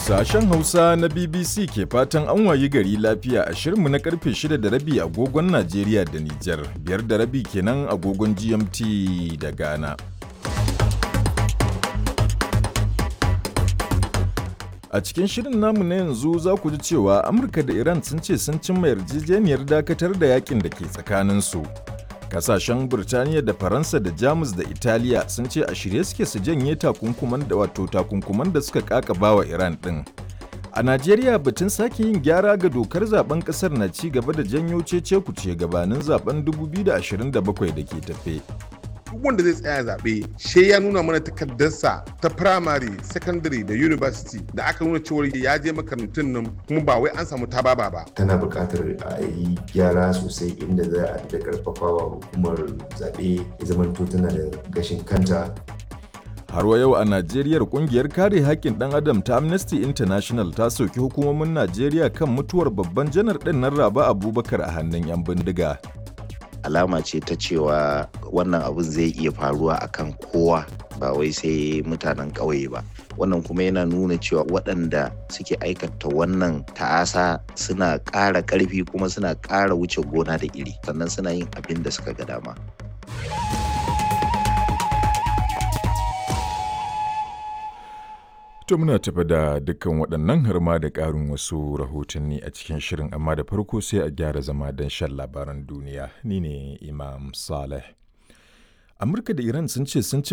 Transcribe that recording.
Sashen Hausa na BBC ke fatan an wayi gari lafiya a shirinmu na karfe 6 da rabi agogon Najeriya da Nijar, biyar da rabi kenan agogon GMT da Ghana. A cikin shirin namu na yanzu za ku ji cewa Amurka da Iran sun ce sun cimma yarjejeniyar dakatar da yakin da ke tsakaninsu. Kasashen Birtaniya da Faransa da Jamus da Italiya sun ce a shirye suke su janye takunkuman da wato takunkuman da suka kakaba wa Iran ɗin. A Najeriya batun sake yin gyara ga dokar zaben kasar na ci gaba da janyo cece kuce gabanin zaben 2027 da ke tafe. duk wanda zai tsaya zaɓe she ya nuna mana takardarsa ta primary secondary da university da aka nuna cewar ya je makarantun nan kuma ba wai an samu tababa ba tana buƙatar a yi gyara sosai inda za a da ƙarfafawa hukumar zaɓe ya zamanto tana da gashin kanta Har wa yau a Najeriya kungiyar kare haƙƙin ɗan adam ta Amnesty International ta soki hukumomin Najeriya kan mutuwar babban janar ɗin nan Raba Abubakar a hannun 'yan bindiga. alama ce ta cewa wannan abin zai iya faruwa akan kowa ba wai sai mutanen ƙauye ba wannan kuma yana nuna cewa waɗanda suke aikata wannan ta'asa suna ƙara ƙarfi kuma suna ƙara wuce gona da iri sannan suna yin abin da suka ga dama To muna tafi da dukkan waɗannan har ma da ƙarin wasu rahotanni a cikin shirin amma da farko sai a gyara zama don shan labaran duniya ni ne Imam Saleh. Amurka da Iran sun ce sun ci